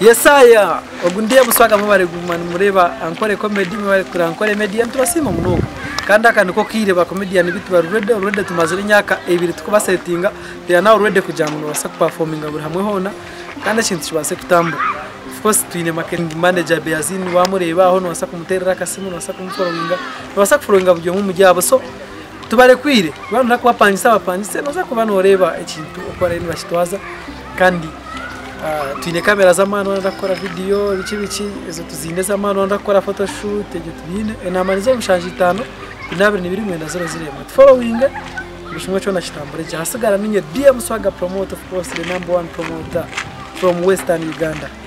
yesaya ubwo ndiye busanga mubare gumana mureba ankore comedy mubare kuri ankore median turasima munuko kandi akantu ko kireba comedian bituba rurede rurede tumaze imyaka ebiri tukubasetinga rya nawe rurede kugira ngo basa kuperforminga buri hamwe hona kandi ikintu kibase kutambuka of course twine marketing manager Beazin wamureba aho nubasa kumuterera akasimu nubasa kumuforominga nubasa kuforominga bujyo mu mujyabo so tubarekwire abantu nakubapangisa bapangise baza kuba noreba ikintu ukora ni bakitwaza kandi Uh, twine kamera z'amano ndakora video biki biki izo tuzinde z'amano ndakora photoshoot ege tubine enamaniza mushanje itano inabiri nibiri mwenda zero zirema following bishimwe cyo nakitambure cyasigara ninye DM Swaga promoter of course the number one promoter from Western Uganda